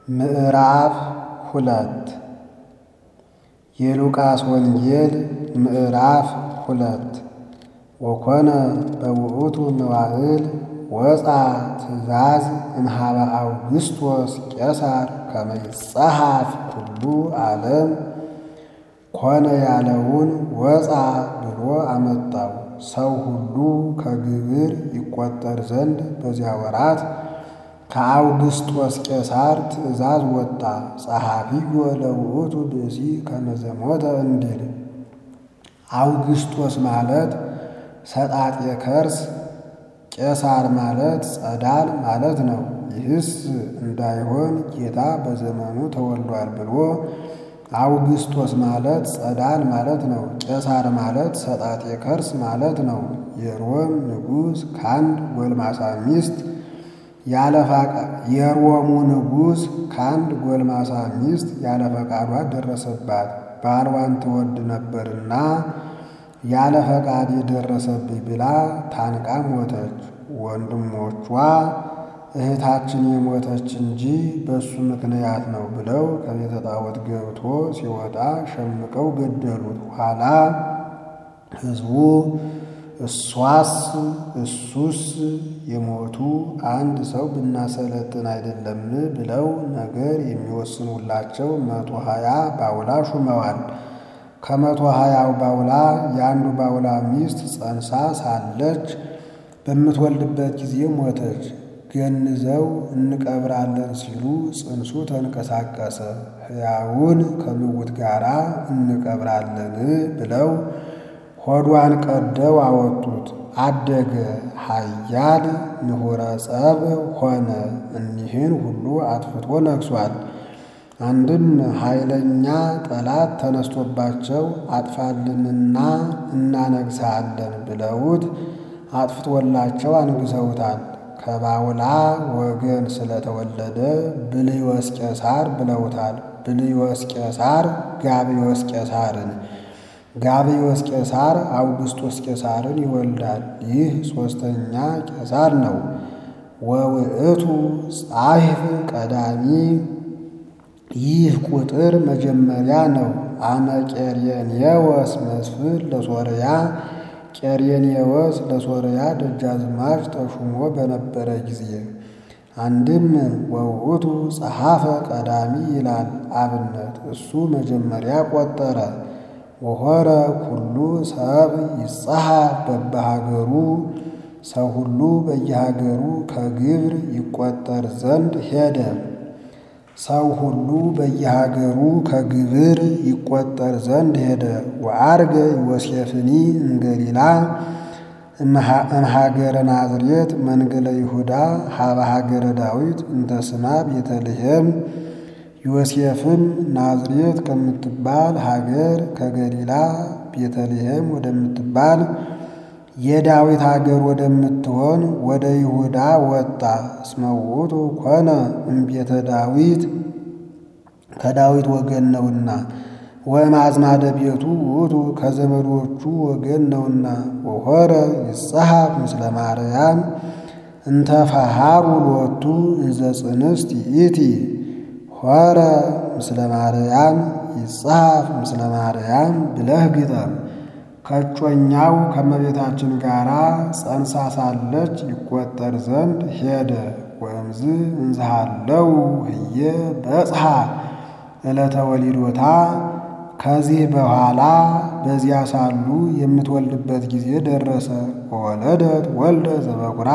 ምዕራፍ ሁለት የሉቃስ ወንጌል ምዕራፍ ሁለት ወኮነ በውእቱ መዋዕል ወፃ ትእዛዝ እምኀበ አውግስጦስ ቄሳር ከመ ይጸሐፍ ኩሉ ዓለም ኮነ ያለውን ወፃ ብሎ አመጣው። ሰው ሁሉ ከግብር ይቈጠር ዘንድ በዚያ ወራት ከአውግስጦስ ቄሳር ትእዛዝ ወጣ። ጸሐፊዮ ለውእቱ ብእሲ ከመ ዘሞተ እንዲል አውግስጦስ ማለት ሰጣጤ ከርስ ቄሳር ማለት ጸዳል ማለት ነው። ይህስ እንዳይሆን ጌታ በዘመኑ ተወልዷል ብሎ አውግስጦስ ማለት ጸዳል ማለት ነው። ቄሳር ማለት ሰጣጤ ከርስ ማለት ነው። የሮም ንጉሥ ከአንድ ጎልማሳ ሚስት የሮሙ ንጉሥ ከአንድ ጎልማሳ ሚስት ያለ ፈቃዷ ደረሰባት። ባልዋን ትወድ ነበርና ያለ ፈቃድ የደረሰብኝ ብላ ታንቃ ሞተች። ወንድሞቿ እህታችን የሞተች እንጂ በእሱ ምክንያት ነው ብለው ከቤተ ጣዖት ገብቶ ሲወጣ ሸምቀው ገደሉት። ኋላ ሕዝቡ እሷስ እሱስ የሞቱ አንድ ሰው ብናሰለጥን አይደለም ብለው ነገር የሚወስኑላቸው መቶ ሀያ ባውላ ሹመዋል። ከመቶ ሀያው ባውላ የአንዱ ባውላ ሚስት ጸንሳ ሳለች በምትወልድበት ጊዜ ሞተች። ገንዘው እንቀብራለን ሲሉ ጽንሱ ተንቀሳቀሰ። ሕያውን ከምውት ጋር እንቀብራለን ብለው ሆዷን ቀደው አወጡት። አደገ ኃያል ንሁረ ጸብ ሆነ። እኒህን ሁሉ አጥፍቶ ነግሷል። አንድም ኃይለኛ ጠላት ተነስቶባቸው አጥፋልንና እናነግሣለን ብለውት አጥፍቶላቸው አንግሰውታል። ከባውላ ወገን ስለተወለደ ብልዮስ ቄሳር ብለውታል። ብልዮስ ቄሳር ጋብዮስ ቄሳርን፣ ጋብዮስ ቄሳር አውግስጦስ ቄሳርን ይወልዳል። ይህ ሦስተኛ ቄሳር ነው። ወውእቱ ጻሕፍ ቀዳሚ ይህ ቁጥር መጀመሪያ ነው። አመ ቄርየኔዎስ መስፍን ለሶርያ ቄርየኔዎስ ለሶርያ ደጃዝማች ተሹሞ በነበረ ጊዜ አንድም ወውእቱ ጸሐፈ ቀዳሚ ይላል አብነት እሱ መጀመሪያ ቆጠረ። ወሆረ ኩሉ ሰብ ይጸሐፍ በበሀገሩ ሰው ሁሉ በየሀገሩ ከግብር ይቆጠር ዘንድ ሄደ። ሰው ሁሉ በየሀገሩ ከግብር ይቆጠር ዘንድ ሄደ። ወአርገ ዮሴፍኒ እምገሊላ እምሃገረ ናዝሬት መንገለ ይሁዳ ሀበ ሀገረ ዳዊት እንተ ስማ ቤተልሔም። ዮሴፍም ናዝሬት ከምትባል ሀገር ከገሊላ ቤተልሔም ወደምትባል የዳዊት ሀገር ወደምትሆን ወደ ይሁዳ ወጣ። እስመ ውእቱ ኮነ እምቤተ ዳዊት ከዳዊት ወገን ነውና፣ ወእምአዝማደ ቤቱ ውእቱ ከዘመዶቹ ወገን ነውና። ወሖረ ይጸሐፍ ምስለ ማርያም እንተ ፈሃሩ ሎቱ እንዘ ጽንስት ይእቲ። ሖረ ምስለ ማርያም ይጸሐፍ ምስለ ማርያም ብለህ ግጠም። ከእጮኛው ከመቤታችን ጋር ጸንሳ ሳለች ይቆጠር ዘንድ ሄደ። ወእምዝ እንዝሃለው ህየ በጽሐ ዕለተ ወሊዶታ ከዚህ በኋላ በዚያ ሳሉ የምትወልድበት ጊዜ ደረሰ። ወወለደት ወልደ ዘበኩራ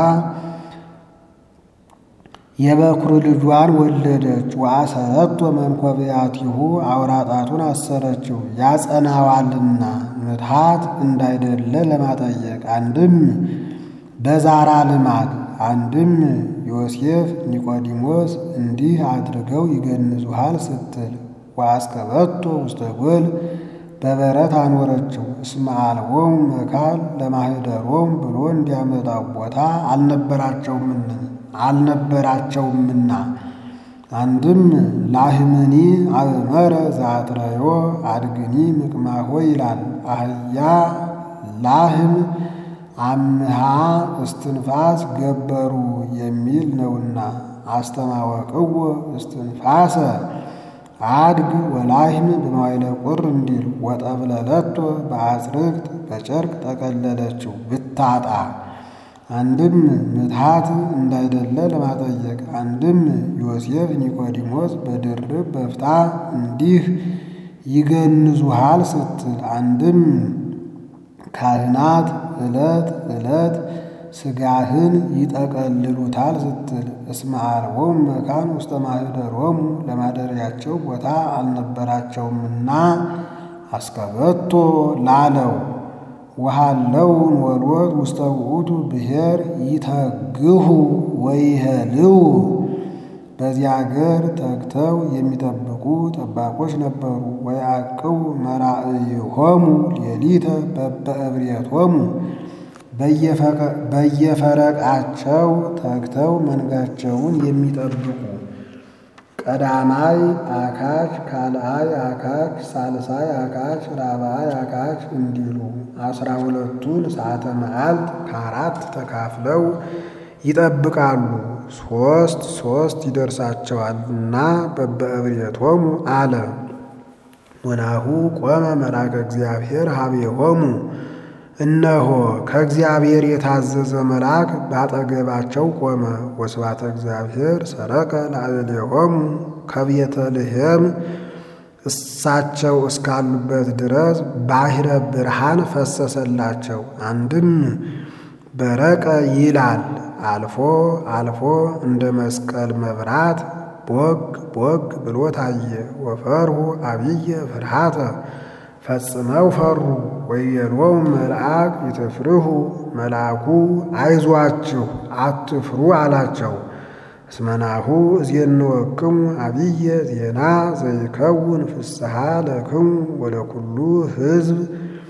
የበኩር ልጇን ወለደች። ወአሰረቶ መንኰብያቲሁ አውራጣቱን አሰረችው ያጸናዋልና ምትሃት እንዳይደለ ለማጠየቅ አንድም በዛራ ልማድ አንድም ዮሴፍ ኒቆዲሞስ እንዲህ አድርገው ይገንዙሃል ስትል ወአስከበቶ ውስተ ጎል በበረት አኖረችው። እስመ አልቦሙ መካን ለማኅደሮሙ ብሎ እንዲያመጣው ቦታ አልነበራቸውምን አልነበራቸውምና አንድም ላህምኒ አብመረ ዛትረዮ አድግኒ ምቅማሆ ይላል። አህያ ላህም አምሃ እስትንፋስ ገበሩ የሚል ነውና አስተማወቅዎ እስትንፋሰ አድግ ወላህም በመዋይለ ቁር እንዲል ወጠብለለቶ በአጽርቅት በጨርቅ ጠቀለለችው ብታጣ አንድም ምትሃት እንዳይደለ ለማጠየቅ አንድም ዮሴፍ ኒቆዲሞስ በድርብ በፍታ እንዲህ ይገንዙሃል ስትል አንድም ካህናት ዕለት ዕለት ሥጋህን ይጠቀልሉታል ስትል እስመ አልቦሙ መካን ውስተ ማኅደሮሙ ለማደሪያቸው ቦታ አልነበራቸውምና አስከበቶ ላለው ወሃለው ወልወት ውስተ ውእቱ ብሔር ይተግሁ ወይሄልው በዚያ አገር ተግተው የሚጠብቁ ጠባቆች ነበሩ። ወያዕቅቡ መራእይሆሙ ሌሊተ በበእብሬቶሙ በየፈረቃቸው ተግተው መንጋቸውን የሚጠብቁ ቀዳማይ አካች፣ ካልአይ አካች፣ ሳልሳይ አካች፣ ራብዓይ አካች እንዲሉ አስራ ሁለቱን ሰዓተ መዓልት ከአራት ተካፍለው ይጠብቃሉ። ሶስት ሶስት ይደርሳቸዋልና በበእብሬቶሙ አለ። ወናሁ ቆመ መልአከ እግዚአብሔር ሀቤሆሙ እነሆ ከእግዚአብሔር የታዘዘ መልአክ ባጠገባቸው ቆመ። ወስብሐተ እግዚአብሔር ሰረቀ ላዕሌሆሙ ከቤተልሔም እሳቸው እስካሉበት ድረስ ባሕረ ብርሃን ፈሰሰላቸው። አንድም በረቀ ይላል አልፎ አልፎ እንደ መስቀል መብራት ቦግ ቦግ ብሎ ታየ። ወፈርሁ አብየ ፍርሃተ ፈጽመው ፈሩ። ወየሎሙ መልአክ ይትፍርሁ መልአኩ አይዟችሁ አትፍሩ አላቸው። እስመናሁ እዜንወክሙ አብየ ዜና ዘይከውን ፍስሐ ለክሙ ወለኩሉ ሕዝብ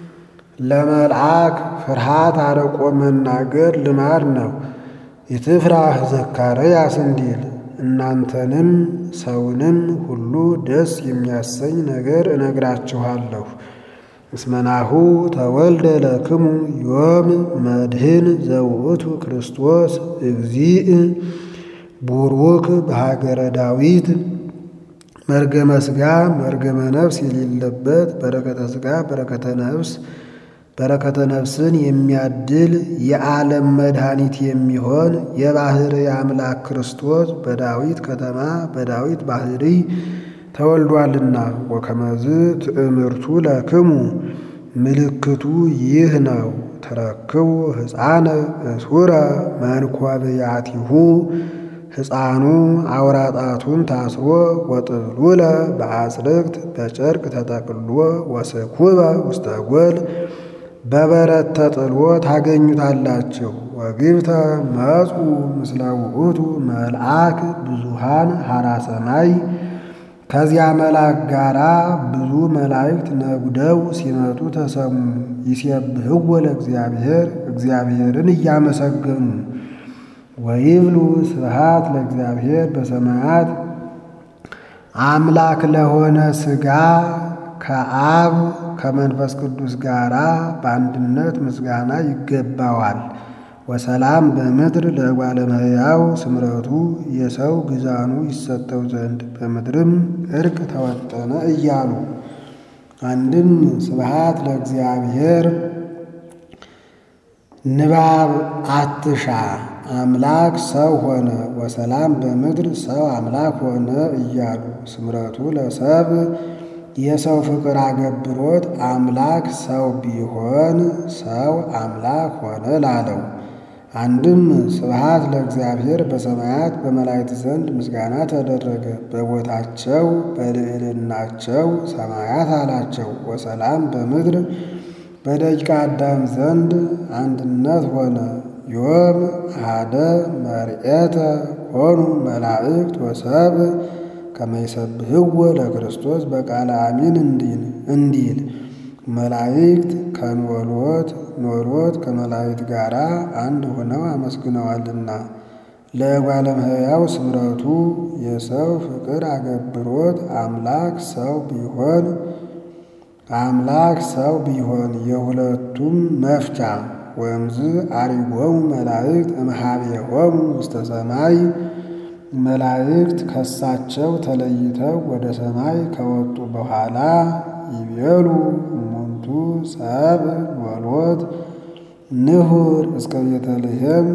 ለመልአክ ፍርሃት አርቆ መናገር ልማድ ነው። ይትፍራህ ዘካርያስ እንዲል እናንተንም ሰውንም ሁሉ ደስ የሚያሰኝ ነገር እነግራችኋለሁ። እስመናሁ ተወልደ ለክሙ ዮም መድህን ዘውእቱ ክርስቶስ እግዚእ ቡሩክ በሀገረ ዳዊት መርገመ ሥጋ መርገመ ነፍስ የሌለበት በረከተ ሥጋ በረከተ ነፍስ በረከተ ነፍስን የሚያድል የዓለም መድኃኒት የሚሆን የባሕርይ አምላክ ክርስቶስ በዳዊት ከተማ በዳዊት ባሕርይ ተወልዷልና። ወከመዝ ትእምርቱ ለክሙ ምልክቱ ይህ ነው። ተረክቡ ሕፃነ እስሁረ መንኰብያቲሁ ሕፃኑ አውራጣቱን ታስሮ ወጥብሉለ በአጽርቅት በጨርቅ ተጠቅሎ ወስኩበ ውስተ ጎል በበረት ተጥሎ ታገኙታላችሁ። ወግብተ መጹ ምስለ ውእቱ መልአክ ብዙሃን ሐራ ሰማይ ከዚያ መልአክ ጋራ ብዙ መላእክት ነጉደው ሲመጡ ተሰሙ። ይሴብሕዎ ለእግዚአብሔር እግዚአብሔርን እያመሰገኑ ወይብሉ ስብሐት ለእግዚአብሔር በሰማያት አምላክ ለሆነ ሥጋ ከአብ ከመንፈስ ቅዱስ ጋራ በአንድነት ምስጋና ይገባዋል። ወሰላም በምድር ለእጓለ እመሕያው ስምረቱ የሰው ግዛኑ ይሰጠው ዘንድ በምድርም እርቅ ተወጠነ እያሉ አንድም ስብሐት ለእግዚአብሔር ንባብ አትሻ አምላክ ሰው ሆነ ወሰላም በምድር ሰው አምላክ ሆነ እያሉ ስምረቱ ለሰብ የሰው ፍቅር አገብሮት አምላክ ሰው ቢሆን ሰው አምላክ ሆነ ላለው አንድም ስብሐት ለእግዚአብሔር በሰማያት በመላእክት ዘንድ ምስጋና ተደረገ። በቦታቸው በልዕልናቸው ሰማያት አላቸው። ወሰላም በምድር በደቂቀ አዳም ዘንድ አንድነት ሆነ። ዮም አሐደ መርኤተ ሆኑ መላእክት ወሰብ ከመይሰብህዎ ለክርስቶስ በቃለ አሚን እንዲል መላእክት ከኖሎት ኖሎት ከመላእክት ጋር አንድ ሆነው አመስግነዋልና። ለእጓለ እመሕያው ስምረቱ የሰው ፍቅር አገብሮት አምላክ ሰው ቢሆን አምላክ ሰው ቢሆን የሁለቱም መፍቻ ወምዝ አሪጎሙ መላእክት እምኀቤሆሙ ውስተ ሰማይ መላእክት ከሳቸው ተለይተው ወደ ሰማይ ከወጡ በኋላ ይቤሉ እሙንቱ ሰብ ወሎት ንሁር እስከ ቤተልሔም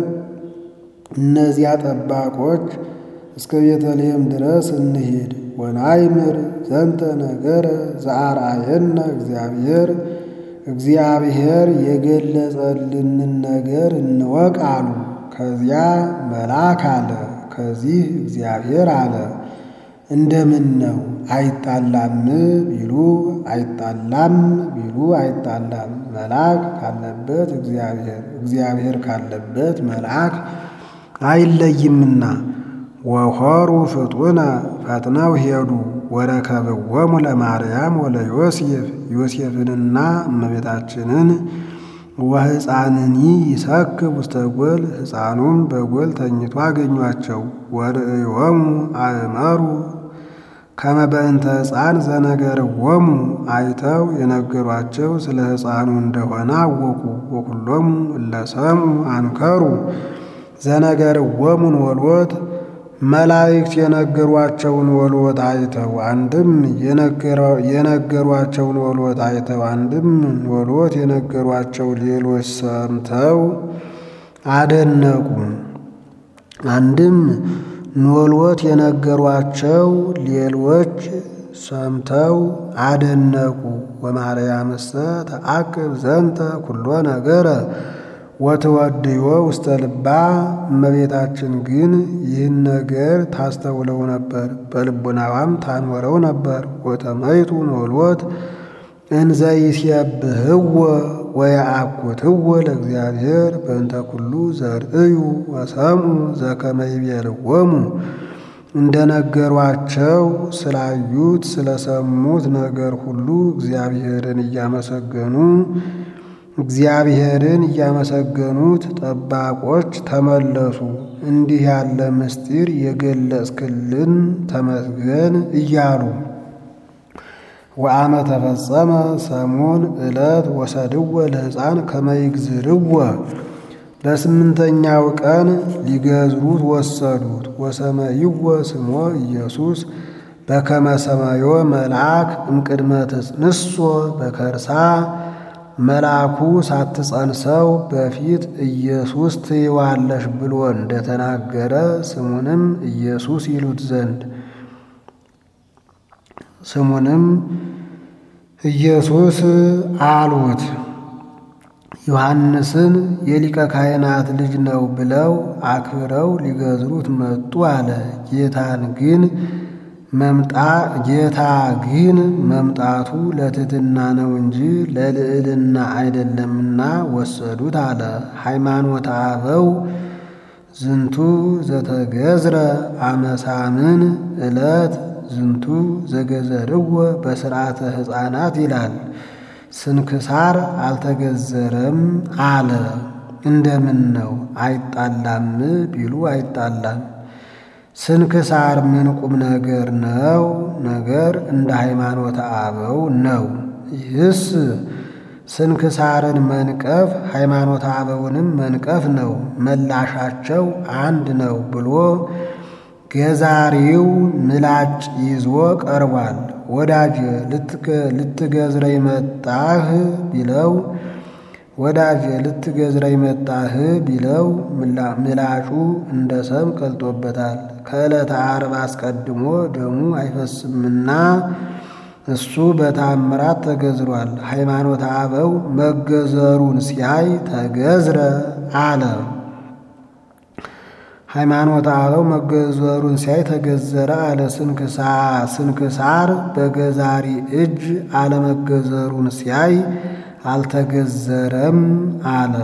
እነዚያ ጠባቆች እስከ ቤተልሔም ድረስ እንሂድ ወናይምር ዘንተ ነገረ ዘአርአየነ እግዚአብሔር እግዚአብሔር የገለጸልንን ነገር እንወቅ አሉ። ከዚያ መልአክ አለ፣ ከዚህ እግዚአብሔር አለ። እንደምን ነው አይጣላም ቢሉ አይጣላም ቢሉ አይጣላም። መልአክ ካለበት እግዚአብሔር እግዚአብሔር ካለበት መልአክ አይለይምና። ወሖሩ ፍጡነ ፈጥነው ሄዱ ወረከብዎሙ ለማርያም ወለዮሴፍ ዮሴፍንና እመቤታችንን ወሕፃንኒ ይሰክብ ውስተ ጎል ሕፃኑም በጎል ተኝቶ አገኟቸው። ወርእዮሙ አእመሩ ከመ በእንተ ሕፃን ዘነገርዎሙ አይተው የነገሯቸው ስለ ሕፃኑ እንደሆነ አወቁ። ወኩሎሙ እለ ሰምዑ አንከሩ ዘነገርዎሙን ወልወት መላእክት የነገሯቸውን ወልወት አይተው አንድም የነገሯቸውን ወልወት አይተው አንድም ወልወት የነገሯቸው ሌሎች ሰምተው አደነቁ። አንድም ኖልወት የነገሯቸው ሌሎች ሰምተው አደነቁ። ወማርያምሰ ተአቅብ ዘንተ ኩሎ ነገረ ወትወድዮ ውስተ ልባ እመቤታችን ግን ይህን ነገር ታስተውለው ነበር፣ በልቡናዋም ታኖረው ነበር። ወተመይቱ ኖልወት እንዘ ይሴብህዎ ወየአኩትዎ ለእግዚአብሔር በእንተ ኩሉ ዘርእዩ ወሰምዑ ዘከመ ይቤልዎሙ እንደ ነገሯቸው ስላዩት ስለሰሙት ነገር ሁሉ እግዚአብሔርን እያመሰገኑ እግዚአብሔርን እያመሰገኑት ጠባቆች ተመለሱ። እንዲህ ያለ ምስጢር የገለጽክልን ተመስገን እያሉ ወአመ ተፈጸመ ሰሙን ዕለት ወሰድወ ለሕፃን ከመይግዝርወ በስምንተኛው ቀን ሊገዝሩት ወሰዱት። ወሰመይወ ስሞ ኢየሱስ በከመ ሰማዮ መልአክ እምቅድመ ትጽንሶ በከርሳ መልአኩ ሳትጸንሰው በፊት ኢየሱስ ትይዋለሽ ብሎ እንደተናገረ ስሙንም ኢየሱስ ይሉት ዘንድ ስሙንም ኢየሱስ አሉት። ዮሐንስን የሊቀ ካህናት ልጅ ነው ብለው አክብረው ሊገዝሩት መጡ አለ። ጌታን ግን መምጣ ጌታ ግን መምጣቱ ለትሕትና ነው እንጂ ለልዕልና አይደለምና ወሰዱት አለ። ሃይማኖተ አበው ዝንቱ ዘተገዝረ አመሳምን ዕለት ዝንቱ ዘገዘርዎ በስርዓተ ሕፃናት ይላል። ስንክሳር አልተገዘረም አለ። እንደምን ነው አይጣላም ቢሉ አይጣላም። ስንክሳር ምን ቁም ነገር ነው? ነገር እንደ ሃይማኖተ አበው ነው። ይህስ ስንክሳርን መንቀፍ ሃይማኖተ አበውንም መንቀፍ ነው። መላሻቸው አንድ ነው ብሎ ገዛሪው ምላጭ ይዞ ቀርቧል። ወዳጅ ልትገዝረኝ መጣህ ቢለው ወዳጅ ልትገዝረኝ መጣህ ቢለው ምላጩ እንደ ሰም ቀልጦበታል። ከዕለተ ዓርብ አስቀድሞ ደሙ አይፈስምና እሱ በታምራት ተገዝሯል። ሃይማኖተ አበው መገዘሩን ሲያይ ተገዝረ አለ። ሃይማኖተ አበው መገዘሩን ሲያይ ተገዘረ አለ። ስንክሳር በገዛሪ እጅ አለመገዘሩን ሲያይ አልተገዘረም አለ።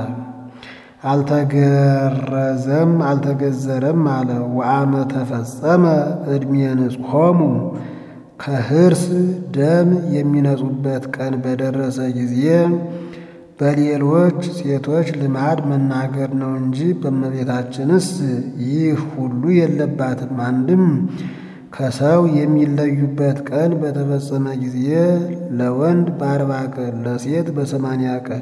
አልተገረዘም አልተገዘረም አለ። ወአመ ተፈጸመ ዕድሜ ንጽሖሙ ከህርስ ደም የሚነጹበት ቀን በደረሰ ጊዜ በሌሎች ሴቶች ልማድ መናገር ነው እንጂ በእመቤታችንስ ይህ ሁሉ የለባትም። አንድም ከሰው የሚለዩበት ቀን በተፈጸመ ጊዜ ለወንድ በአርባ ቀን ለሴት በሰማንያ ቀን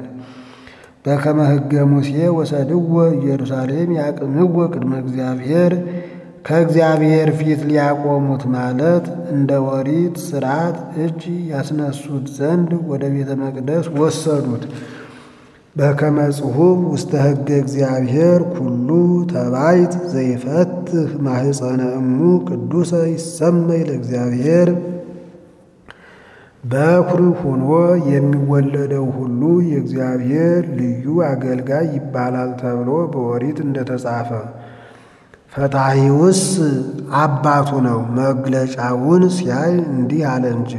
በከመ ሕገ ሙሴ ወሰድዎ ኢየሩሳሌም ያቅምዎ ቅድመ እግዚአብሔር ከእግዚአብሔር ፊት ሊያቆሙት ማለት እንደ ኦሪት ሥርዓት እጅ ያስነሱት ዘንድ ወደ ቤተ መቅደስ ወሰዱት። በከመ ጽሑፍ ውስተ ሕገ እግዚአብሔር ኩሉ ተባይት ዘይፈትህ ማህፀነ እሙ ቅዱሰ ይሰመይ ለእግዚአብሔር በኩር ሆኖ የሚወለደው ሁሉ የእግዚአብሔር ልዩ አገልጋይ ይባላል ተብሎ በኦሪት እንደተጻፈ ፈታሂውስ አባቱ ነው። መግለጫውን ሲያይ እንዲህ አለ እንጂ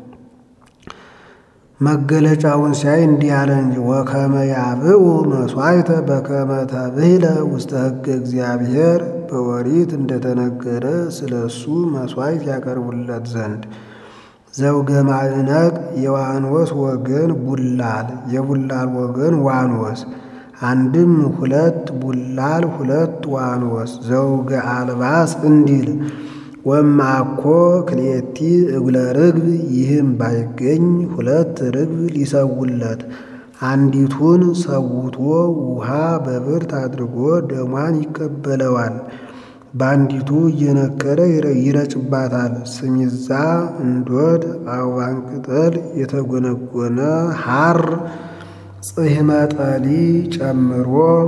መገለጫውን ሲያይ እንዲህ አለ እንጂ ወከመ ያብኡ መሥዋዕተ በከመ ተብህለ ውስተ ሕገ እግዚአብሔር በኦሪት እንደተነገረ ስለ እሱ መሥዋዕት ያቀርቡለት ዘንድ ዘውገ ማዕነቅ የዋኖስ ወገን ቡላል የቡላል ወገን ዋኖስ አንድም ሁለት ቡላል ሁለት ዋኖስ ዘውገ አልባስ እንዲል ወማኮ ክልኤቲ እጉለ ርግብ ይህም ባይገኝ ሁለት ርግብ ሊሰውለት አንዲቱን ሰውቶ ውሃ በብርት አድርጎ ደሟን ይቀበለዋል። በአንዲቱ እየነከረ ይረጭባታል። ስሚዛ፣ እንዶድ፣ አበባን ቅጠል፣ የተጎነጎነ ሐር ጽሕመ ጠሊ ጨምሮ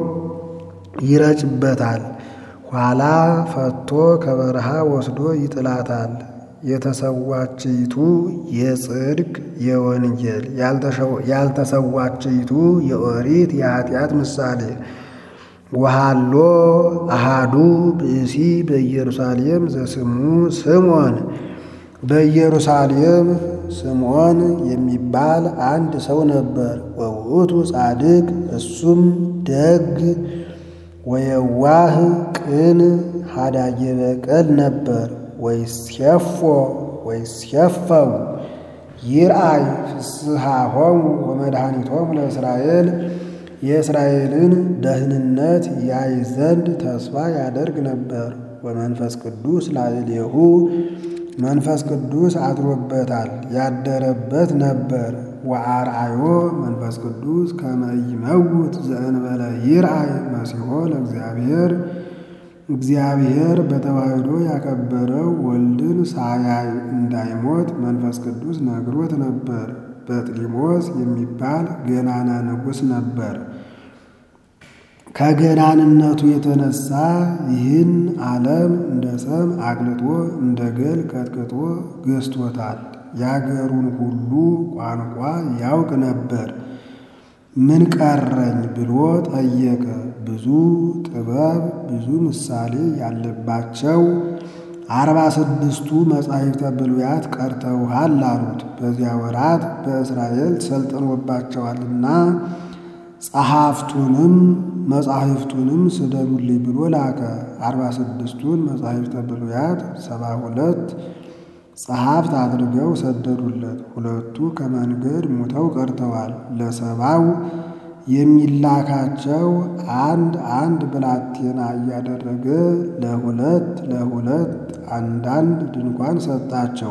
ይረጭበታል። ኋላ ፈቶ ከበረሃ ወስዶ ይጥላታል። የተሰዋችይቱ የጽድቅ የወንጌል ያልተሰዋችይቱ የኦሪት የኃጢአት ምሳሌ ወሃሎ አሃዱ ብእሲ በኢየሩሳሌም ዘስሙ ስምዖን በኢየሩሳሌም ስምዖን የሚባል አንድ ሰው ነበር። ወውእቱ ጻድቅ እሱም ደግ ወየዋህ ቅን ሀዳጌ በቀል ነበር። ወይስየፎ ወይስየፈው ይርአይ ፍስሐሆሙ ወመድኃኒቶሙ ለእስራኤል የእስራኤልን ደህንነት ያይ ዘንድ ተስፋ ያደርግ ነበር። ወመንፈስ ቅዱስ ላዕሌሁ መንፈስ ቅዱስ አድሮበታል ያደረበት ነበር። ወአርአዮ መንፈስ ቅዱስ ከመ ይመውት ዘእንበለ ይርአይ መሲሖ ለእግዚአብሔር እግዚአብሔር በተዋሕዶ ያከበረው ወልድን ሳያይ እንዳይሞት መንፈስ ቅዱስ ነግሮት ነበር። በጥሊሞስ የሚባል ገናና ንጉሥ ነበር። ከገናንነቱ የተነሳ ይህን ዓለም እንደ ሰም አቅልጦ እንደ ገል ቀጥቅጦ ገዝቶታል። የአገሩን ሁሉ ቋንቋ ያውቅ ነበር። ምን ቀረኝ ብሎ ጠየቀ። ብዙ ጥበብ ብዙ ምሳሌ ያለባቸው አርባ ስድስቱ መጻሕፍተ ብሉያት ቀርተውሃል አሉት። በዚያ ወራት በእስራኤል ሰልጥኖባቸዋልና ጸሐፍቱንም መጻሕፍቱንም ስደዱልኝ ብሎ ላከ። አርባ ስድስቱን መጻሕፍተ ብሉያት ሰባ ሁለት ጸሐፍት አድርገው ሰደዱለት። ሁለቱ ከመንገድ ሙተው ቀርተዋል። ለሰባው የሚላካቸው አንድ አንድ ብላቴና እያደረገ ለሁለት ለሁለት አንዳንድ ድንኳን ሰጣቸው።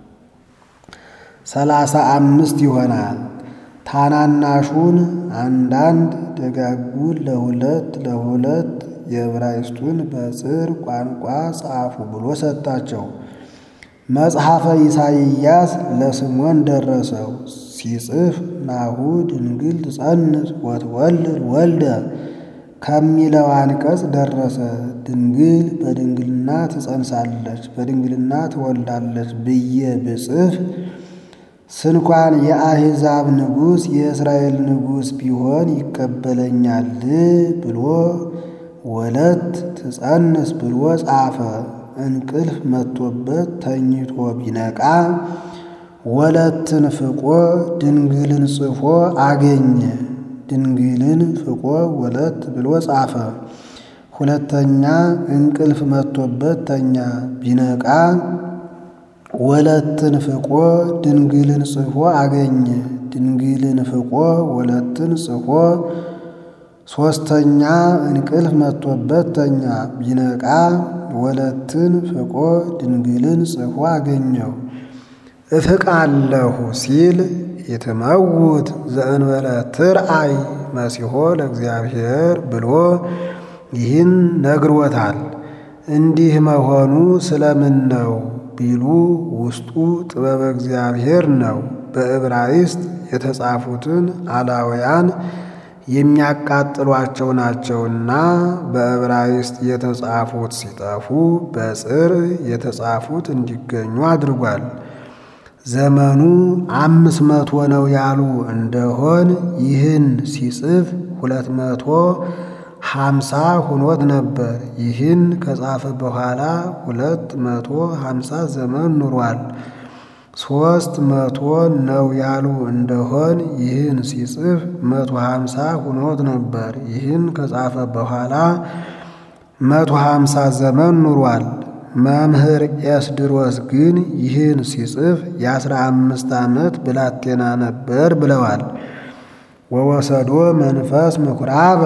ሰላሳ አምስት ይሆናል። ታናናሹን አንዳንድ ደጋጉን ለሁለት ለሁለት የዕብራይስጡን በጽር ቋንቋ ጻፉ ብሎ ሰጣቸው። መጽሐፈ ኢሳይያስ ለስምዖን ደረሰው። ሲጽፍ ናሁ ድንግል ትጸንስ ወትወልድ ወልደ ከሚለው አንቀጽ ደረሰ። ድንግል በድንግልና ትጸንሳለች፣ በድንግልና ትወልዳለች ብዬ ብጽፍ ስንኳን የአሕዛብ ንጉሥ የእስራኤል ንጉሥ ቢሆን ይቀበለኛል ብሎ ወለት ትጸንስ ብሎ ጻፈ። እንቅልፍ መጥቶበት ተኝቶ ቢነቃ ወለትን ፍቆ ድንግልን ጽፎ አገኘ። ድንግልን ፍቆ ወለት ብሎ ጻፈ። ሁለተኛ እንቅልፍ መጥቶበት ተኛ ቢነቃ ወለትን ፍቆ ድንግልን ጽፎ አገኘ። ድንግልን ፍቆ ወለትን ጽፎ ሦስተኛ እንቅልፍ መጥቶበት ተኛ ቢነቃ ወለትን ፍቆ ድንግልን ጽፎ አገኘው። እፍቃለሁ ሲል የተመውት ዘእንበለ ትርአይ መሲሖ ለእግዚአብሔር ብሎ ይህን ነግሮታል። እንዲህ መሆኑ ስለምን ነው ቢሉ ውስጡ ጥበበ እግዚአብሔር ነው። በዕብራይስጥ የተጻፉትን አላውያን የሚያቃጥሏቸው ናቸውና በዕብራይስጥ የተጻፉት ሲጠፉ በጽር የተጻፉት እንዲገኙ አድርጓል። ዘመኑ አምስት መቶ ነው ያሉ እንደሆን ይህን ሲጽፍ ሁለት መቶ ሀምሳ ሁኖት ነበር። ይህን ከጻፈ በኋላ ሁለት መቶ ሀምሳ ዘመን ኑሯል። ሦስት መቶ ነው ያሉ እንደሆን ይህን ሲጽፍ መቶ ሀምሳ ሁኖት ነበር። ይህን ከጻፈ በኋላ መቶ ሀምሳ ዘመን ኑሯል። መምህር ኤስድሮስ ግን ይህን ሲጽፍ የአስራ አምስት ዓመት ብላቴና ነበር ብለዋል። ወወሰዶ መንፈስ ምኩራበ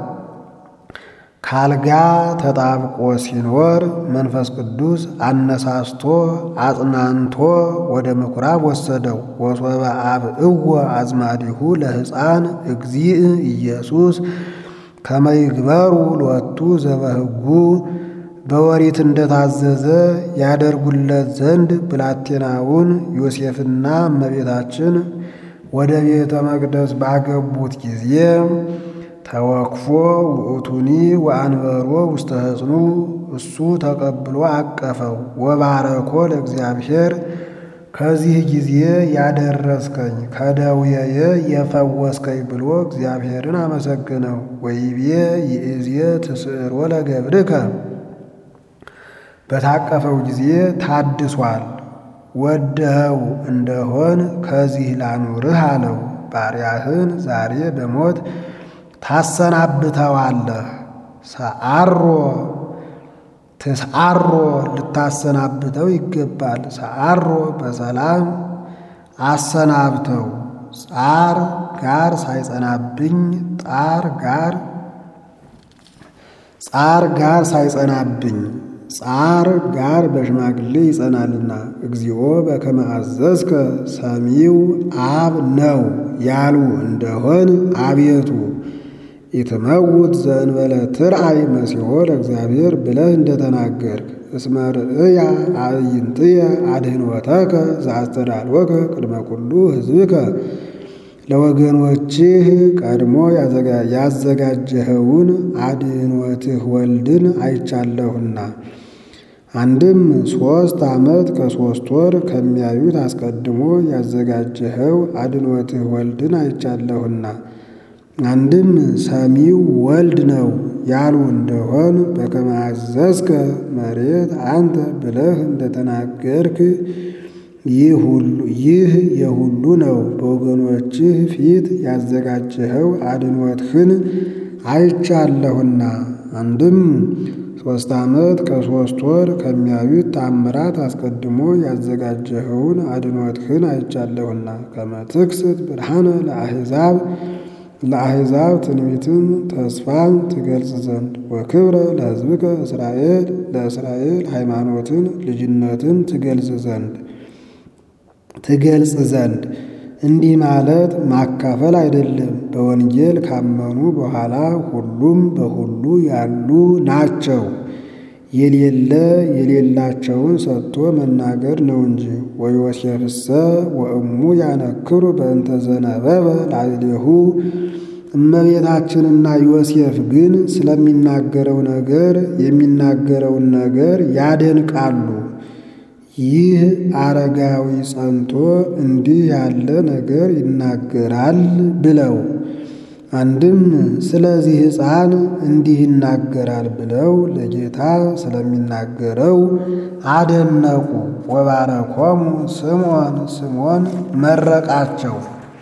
ካልጋ ተጣብቆ ሲኖር መንፈስ ቅዱስ አነሳስቶ አጽናንቶ ወደ ምኩራብ ወሰደው። ወሶበ አብእዎ አዝማዲሁ ለሕፃን እግዚእ ኢየሱስ ከመይግበሩ ሎቱ ዘበሕጉ በወሪት እንደታዘዘ ያደርጉለት ዘንድ ብላቴናውን ዮሴፍና እመቤታችን ወደ ቤተ መቅደስ ባገቡት ጊዜ ተወክፎ ውእቱኒ ወአንበሮ ውስተ ሕፅኑ እሱ ተቀብሎ አቀፈው። ወባረኮ ለእግዚአብሔር ከዚህ ጊዜ ያደረስከኝ ከደዌየ የፈወስከኝ ብሎ እግዚአብሔርን አመሰግነው። ወይቤ ይእዜ ትስዕሮ ለገብርከ በታቀፈው ጊዜ ታድሷል። ወደኸው እንደሆን ከዚህ ላኑርህ አለው። ባሪያህን ዛሬ በሞት ታሰናብተዋለህ። ሰዓሮ ትስዓሮ ልታሰናብተው ይገባል። ሰዓሮ በሰላም አሰናብተው። ጻር ጋር ሳይጸናብኝ ጣር ጋር ጻር ጋር ሳይጸናብኝ ጻር ጋር በሽማግሌ ይጸናልና። እግዚኦ በከመ አዘዝከ ሰሚው አብ ነው ያሉ እንደሆን አቤቱ ኢትመውት ዘእንበለ ትርአይ መሲሖ ለእግዚአብሔር ብለህ እንደተናገርክ እስመ ርእያ አዕይንትየ አድኅኖተከ ዘአስተዳልወከ ቅድመ ኩሉ ሕዝብከ ለወገኖችህ ቀድሞ ያዘጋጀኸውን አድኅኖትህ ወልድን አይቻለሁና። አንድም ሦስት ዓመት ከሦስት ወር ከሚያዩት አስቀድሞ ያዘጋጀኸው አድኅኖትህ ወልድን አይቻለሁና። አንድም ሰሚው ወልድ ነው ያሉ እንደሆን በከመ አዘዝከ መሬት አንተ ብለህ እንደተናገርክ ይህ የሁሉ ነው። በወገኖችህ ፊት ያዘጋጀኸው አድኅኖትህን አይቻለሁና። አንድም ሦስት ዓመት ከሦስት ወር ከሚያዩት ታምራት አስቀድሞ ያዘጋጀኸውን አድኅኖትህን አይቻለሁና። ከመ ትክስት ብርሃነ ለአሕዛብ ለአሕዛብ ትንቢትን ተስፋን ትገልጽ ዘንድ ወክብረ ለሕዝብከ እስራኤል ለእስራኤል ሃይማኖትን ልጅነትን ትገልጽ ዘንድ ትገልጽ ዘንድ እንዲህ ማለት ማካፈል አይደለም። በወንጌል ካመኑ በኋላ ሁሉም በሁሉ ያሉ ናቸው። የሌለ የሌላቸውን ሰጥቶ መናገር ነው እንጂ። ወዮሴፍሰ ወእሙ ያነክሩ በእንተ ዘነበበ ላዕሌሁ እመቤታችንና ዮሴፍ ግን ስለሚናገረው ነገር የሚናገረውን ነገር ያደንቃሉ። ይህ አረጋዊ ጸንቶ እንዲህ ያለ ነገር ይናገራል ብለው አንድም ስለዚህ ሕፃን እንዲህ ይናገራል ብለው ለጌታ ስለሚናገረው አደነቁ። ወባረኮሙ ስምዖን ስምዖን መረቃቸው።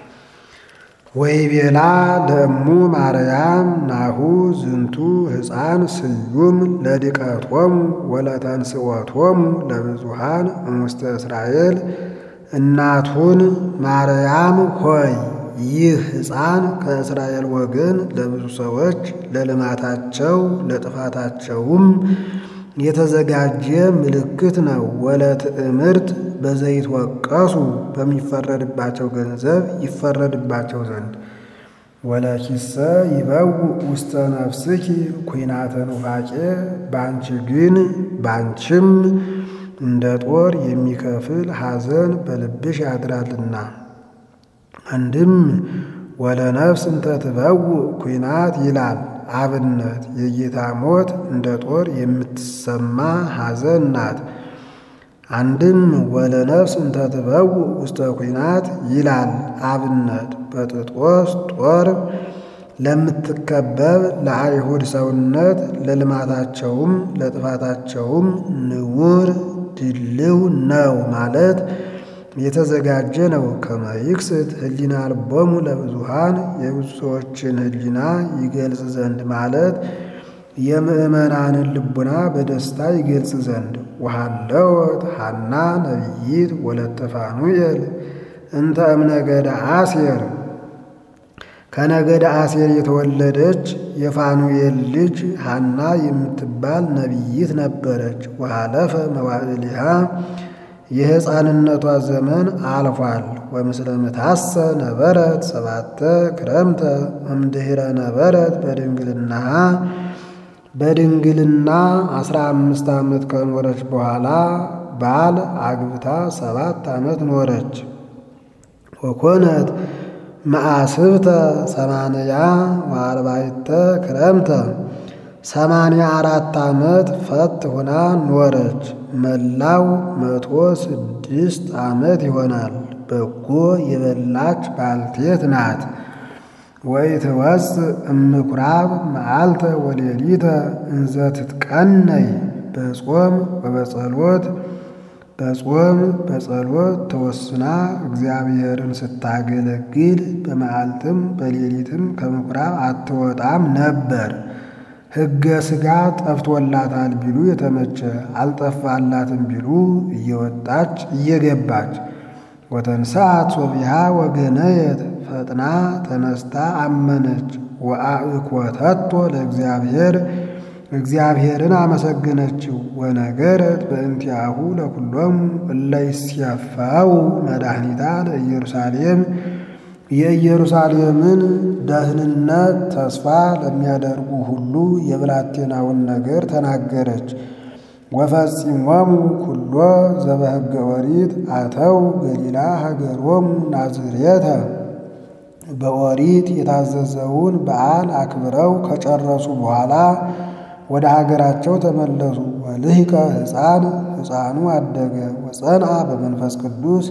ወይቤላ ለእሙ ማርያም ናሁ ዝንቱ ሕፃን ስዩም ለድቀቶሙ ወለተንስኦቶሙ ለብዙሃን እሙስተ እስራኤል። እናቱን ማርያም ሆይ ይህ ሕፃን ከእስራኤል ወገን ለብዙ ሰዎች ለልማታቸው ለጥፋታቸውም የተዘጋጀ ምልክት ነው። ወለትዕምርት በዘይትወቀሱ በሚፈረድባቸው ገንዘብ ይፈረድባቸው ዘንድ ወለኪሰ ይበው ውስተ ነፍስኪ ኩናተ ኑፋቄ ባንቺ ግን ባንቺም እንደ ጦር የሚከፍል ሐዘን በልብሽ ያድራልና። አንድም ወለነፍስ እንተ ትበው ኩናት ይላል አብነት የጌታ ሞት እንደ ጦር የምትሰማ ሐዘን ናት። አንድም ወለነፍስ እንተ ትበው ውስተ ኩናት ይላል አብነት በጥጦስ ጦር ለምትከበብ ለአይሁድ ሰውነት ለልማታቸውም ለጥፋታቸውም ንውር ድልው ነው ማለት የተዘጋጀ ነው። ከመይክስት ህሊና ልቦሙ ለብዙሃን የብዙ ሰዎችን ህሊና ይገልጽ ዘንድ ማለት የምእመናንን ልቡና በደስታ ይገልጽ ዘንድ ወሃለወት ሐና ነቢይት ወለተ ፋኑኤል እንተ እምነገደ አሴር ከነገደ አሴር የተወለደች የፋኑኤል ልጅ ሐና የምትባል ነቢይት ነበረች። ወሃለፈ መዋዕሊሃ የሕፃንነቷ ዘመን አልፏል። ወምስለ ምታሰ ነበረት ሰባተ ክረምተ እምድኅረ ነበረት በድንግልናሃ በድንግልና አስራ አምስት ዓመት ከኖረች በኋላ ባል አግብታ ሰባት ዓመት ኖረች። ወኮነት መዓስብተ ሰማንያ ወአርባዕተ ክረምተ ሰማንያ አራት ዓመት ፈት ሆና ኖረች። መላው መቶ ስድስት ዓመት ይሆናል። በጎ የበላች ባልቴት ናት። ወኢትወፅእ እምኩራብ መዓልተ ወሌሊተ እንዘ ትትቀነይ በጾም ወበጸሎት በጾም በጸሎት ተወስና እግዚአብሔርን ስታገለግል በመዓልትም በሌሊትም ከምኩራብ አትወጣም ነበር። ሕገ ሥጋ ጠፍቶላታል ቢሉ የተመቸ አልጠፋላትም ቢሉ እየወጣች እየገባች ወተንሳት ሶቢሃ ወገነየት ፈጥና ተነስታ አመነች። ወአእኮተቶ ለእግዚአብሔር እግዚአብሔርን አመሰገነችው። ወነገረት በእንቲአሁ ለኩሎሙ እለ ይሴፈው መድኃኒታ ለኢየሩሳሌም የኢየሩሳሌምን ደህንነት ተስፋ ለሚያደርጉ ሁሉ የብላቴናውን ነገር ተናገረች። ወፈጺሞሙ ኩሎ ዘበሕገ ኦሪት አተው ገሊላ ሀገሮሙ ናዝሬተ በኦሪት የታዘዘውን በዓል አክብረው ከጨረሱ በኋላ ወደ ሀገራቸው ተመለሱ። ወልህቀ ሕፃን ሕፃኑ አደገ። ወጸንአ በመንፈስ ቅዱስ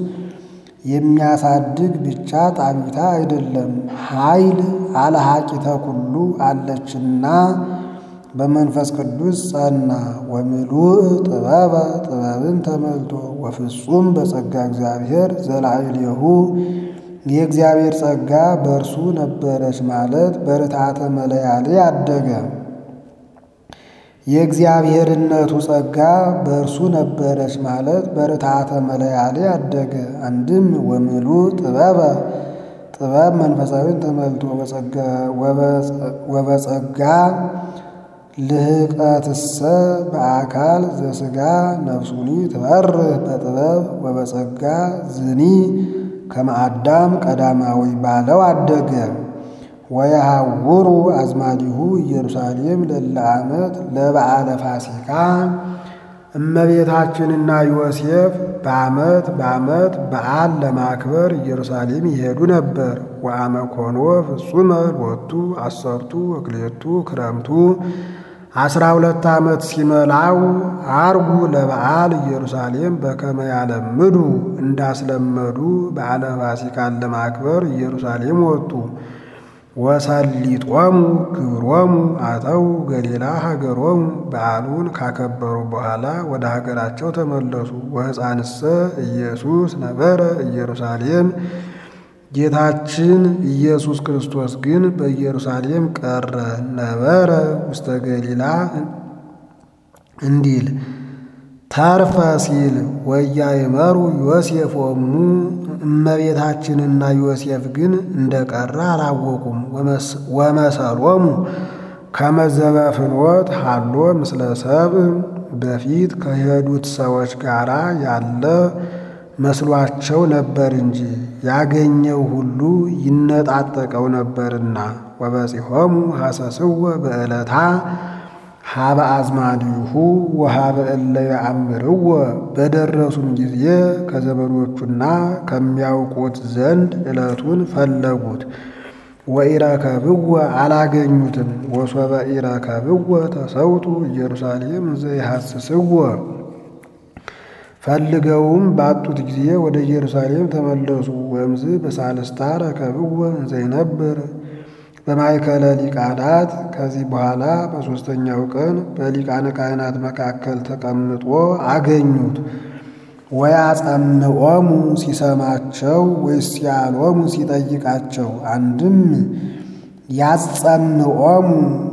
የሚያሳድግ ብቻ ጣቢታ አይደለም፣ ኃይል አለሃቂተ ኩሉ አለችና በመንፈስ ቅዱስ ጸና። ወምሉእ ጥበበ ጥበብን ተመልቶ ወፍጹም በጸጋ እግዚአብሔር ዘላዕሌሁ የእግዚአብሔር ጸጋ በእርሱ ነበረች ማለት በርታተ መለያሌ አደገ። የእግዚአብሔርነቱ ጸጋ በእርሱ ነበረች ማለት በርታተ መለያሌ አደገ። አንድም ወምሉእ ጥበበ ጥበብ መንፈሳዊን ተመልቶ ወበጸጋ ልህቀትሰ በአካል ዘሥጋ ነፍሱኒ ትበርህ በጥበብ ወበጸጋ ዝኒ ከመአዳም ቀዳማዊ ባለው አደገ። ወየሐውሩ አዝማዲሁ ኢየሩሳሌም ለለ ዓመት ለበዓለ ፋሲካ እመቤታችንና ዮሴፍ በዓመት በዓመት በዓል ለማክበር ኢየሩሳሌም ይሄዱ ነበር። ወአመ ኮኖ ፍጹመ ሎቱ አሰርቱ ወክልኤቱ ክረምቱ አስራ ሁለት ዓመት ሲመላው አርጉ ለበዓል ኢየሩሳሌም በከመ ያለምዱ እንዳስለመዱ በዓለ ፋሲካን ለማክበር ኢየሩሳሌም ወጡ። ወሰሊጦሙ ግብሮሙ አተው ገሊላ ሀገሮሙ በዓሉን ካከበሩ በኋላ ወደ ሀገራቸው ተመለሱ። ወሕፃንሰ ኢየሱስ ነበረ ኢየሩሳሌም ጌታችን ኢየሱስ ክርስቶስ ግን በኢየሩሳሌም ቀረ። ነበረ ውስተ ገሊላ እንዲል ተርፈ ሲል ወያይመሩ ዮሴፍ ወሙ እመቤታችንና ዮሴፍ ግን እንደቀረ አላወቁም። ወመሰሎሙ ከመዘበ ፍኖት ሃሎ ምስለ ሰብእ በፊት ከሄዱት ሰዎች ጋር ያለ መስሏቸው ነበር እንጂ ያገኘው ሁሉ ይነጣጠቀው ነበርና። ወበጺሖሙ ሐሰስወ በዕለታ ሀበ አዝማዲሁ ወሀበ እለ ያአምርዎ በደረሱም ጊዜ ከዘመዶቹና ከሚያውቁት ዘንድ ዕለቱን ፈለጉት። ወኢረከብዎ አላገኙትም። ወሶበ ኢረከብዎ ተሰውጡ ኢየሩሳሌም እንዘ ይሐስስዎ ፈልገውም ባጡት ጊዜ ወደ ኢየሩሳሌም ተመለሱ። ወእምዝ በሳልስታ ረከብዎ እንዘ ይነብር በማእከለ ሊቃናት ከዚህ በኋላ በሦስተኛው ቀን በሊቃነ ካህናት መካከል ተቀምጦ አገኙት። ወያጸምዖሙ ሲሰማቸው ወይስ ያሎሙ ሲጠይቃቸው፣ አንድም ያጸምዖሙ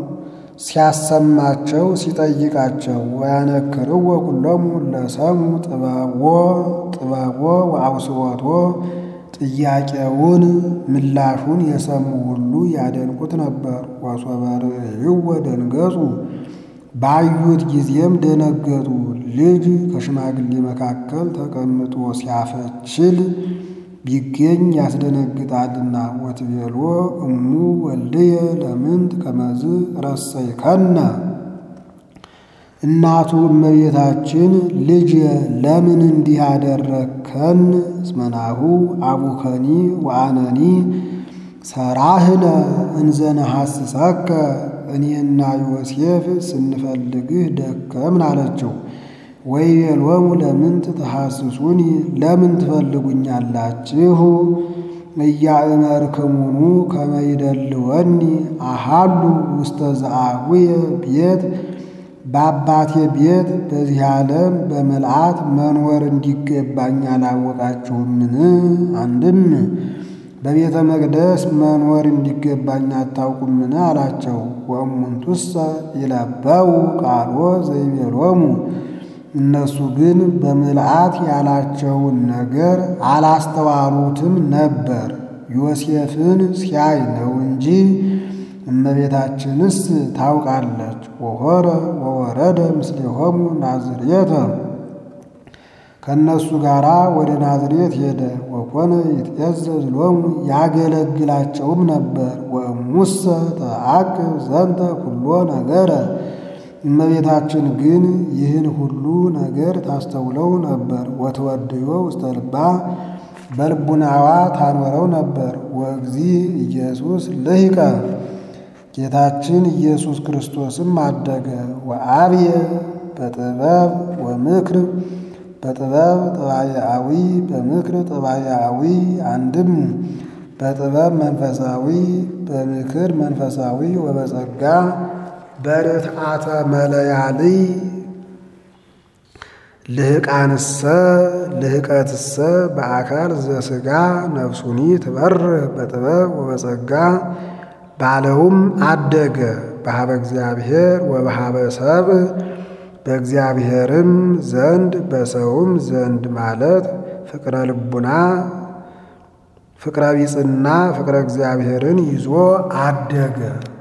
ሲያሰማቸው ሲጠይቃቸው፣ ወያነክርዎ ኩሎሙ ለሰሙ ጥበቦ ጥበቦ ወአውስወቶ ጥያቄውን ምላሹን የሰሙ ሁሉ ያደንቁት ነበር። ወሶበ ርእይዎ ደንገጹ ባዩት ጊዜም ደነገጡ። ልጅ ከሽማግሌ መካከል ተቀምጦ ሲያፈችል ቢገኝ ያስደነግጣልና። ወትቤሎ እሙ ወልድየ ለምንት ከመዝ ረሰይከነ እናቱ እመቤታችን ልጅ ለምን እንዲህ አደረግከን? እስመናሁ አቡከኒ ወአነኒ ሰራህነ እንዘነሐስሰከ እኔና ዮሴፍ ስንፈልግህ ደከምን አለችው። ወይቤሎሙ ለምንት ተሐስሱኒ ለምን ትፈልጉኛላችሁ? እያእመርክሙኑ ከመ ይደልወኒ አሃሉ ውስተ ዘአቡየ ቤት በአባቴ ቤት በዚህ ዓለም በምልአት መኖር እንዲገባኝ አላወቃችሁምን? አንድም በቤተ መቅደስ መኖር እንዲገባኝ አታውቁምን? አላቸው። ወእሙንቱሰ ይለበው ቃሎ ዘይቤሎሙ እነሱ ግን በምልአት ያላቸውን ነገር አላስተዋሉትም ነበር። ዮሴፍን ሲያይ ነው እንጂ እመቤታችንስ ታውቃለች። ወሆረ ወወረደ ምስሌሆሙ ናዝሬተ ከእነሱ ጋር ወደ ናዝሬት ሄደ። ወኮነ ይትዔዘዝ ሎሙ ያገለግላቸውም ነበር። ወእሙሰ ተአቅብ ዘንተ ኩሎ ነገረ እመቤታችን ግን ይህን ሁሉ ነገር ታስተውለው ነበር። ወትወድዮ ውስተ ልባ በልቡናዋ ታኖረው ነበር። ወእግዚ ኢየሱስ ልሂቀ ጌታችን ኢየሱስ ክርስቶስም አደገ። ወአብየ በጥበብ ወምክር በጥበብ ጠባያዊ በምክር ጠባያዊ አንድም በጥበብ መንፈሳዊ በምክር መንፈሳዊ ወበጸጋ በርትዓተ መለያልይ ልህቃንሰ ልህቀትሰ በአካል ዘሥጋ ነፍሱኒ ትበርህ በጥበብ ወበጸጋ ባለውም አደገ በሀበ እግዚአብሔር ወበሀበ ሰብእ በእግዚአብሔርም ዘንድ በሰውም ዘንድ ማለት ፍቅረ ልቡና ፍቅረ ቢጽና ፍቅረ እግዚአብሔርን ይዞ አደገ።